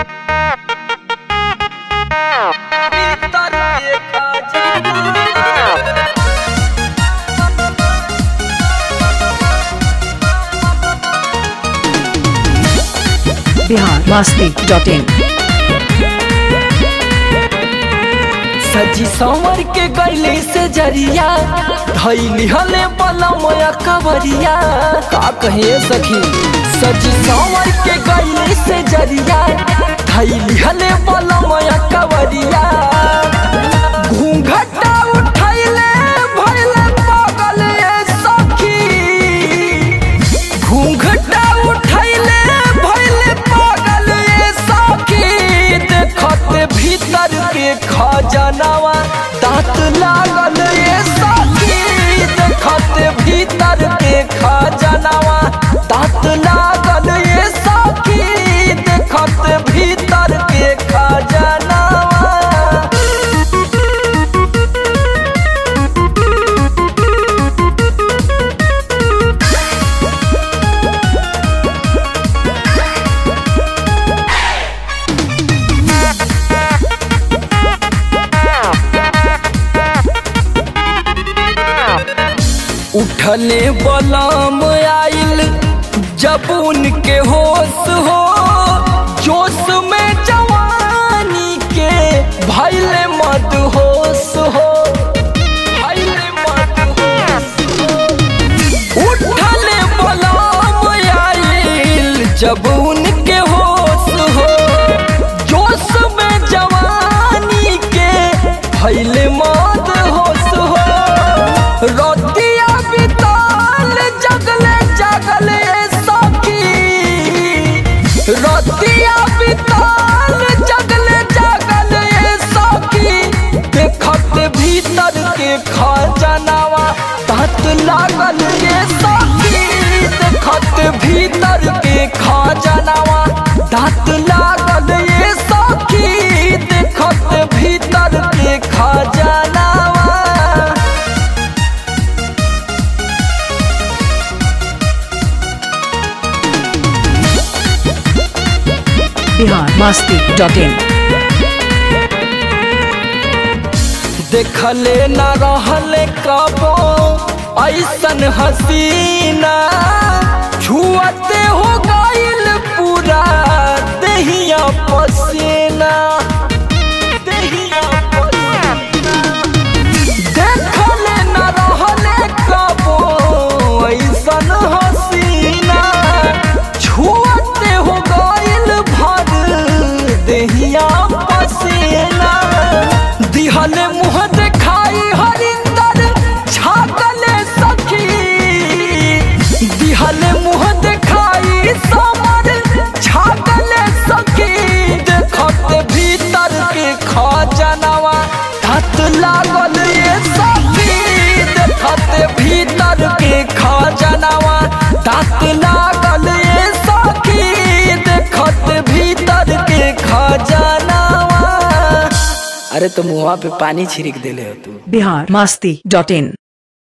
Bihar Masti dot इन सजी संवर के गैले से जरिया धैली हले बलमया कवरिया का कहे सखी सजी संवर के गैले से जरिया धैली हले बलमया कवरिया घूंघटा उठैले भइले पागल ए सखी घूंघटा उठैले भइले पागल ए सखी देखत भीतर के खजनावा दांत लागल ए सखी देखत भीतर के खजनावा दांत लागल ए सखी देखत भीतर के खजनावा उठले बलम आइल जब उनके होश हो जोश में जवानी के भैले मत होश हो भैले मत होश हो। उठले बलम आइल जब उनके होश हो जोश में जवानी के भैले मत होश हो रोतिया बिताल जगले जगले सखी रोतिया बिताल जगले जगले सखी देखत भीतर के खजनावा तहत लागल ये सखी देखत भीतर के खजनावा दांत लागल ये सखी देखत भीतर के खजनावा बिहार मास्ती डॉट इन देखले न रहले कबो ऐसन हसीना छुअते हो गइल पूरा दहिया पसीना दहिया पसीना देखले न रहले कबो ऐसन हसीना छुअते हो गइल भर दहिया पसीना दिहले मुँह देखाई हरिंदर छागले सखी दिहले मुँह देखाई समर छागले सखी देखत भीतर के खजनावा धत लागल ये सखी देखत भीतर के खजनावा धत लागल ये सखी देखत भीतर के खजनावा अरे तो मुआ पे पानी छिड़क देले हो तू बिहार मास्ती डॉट इन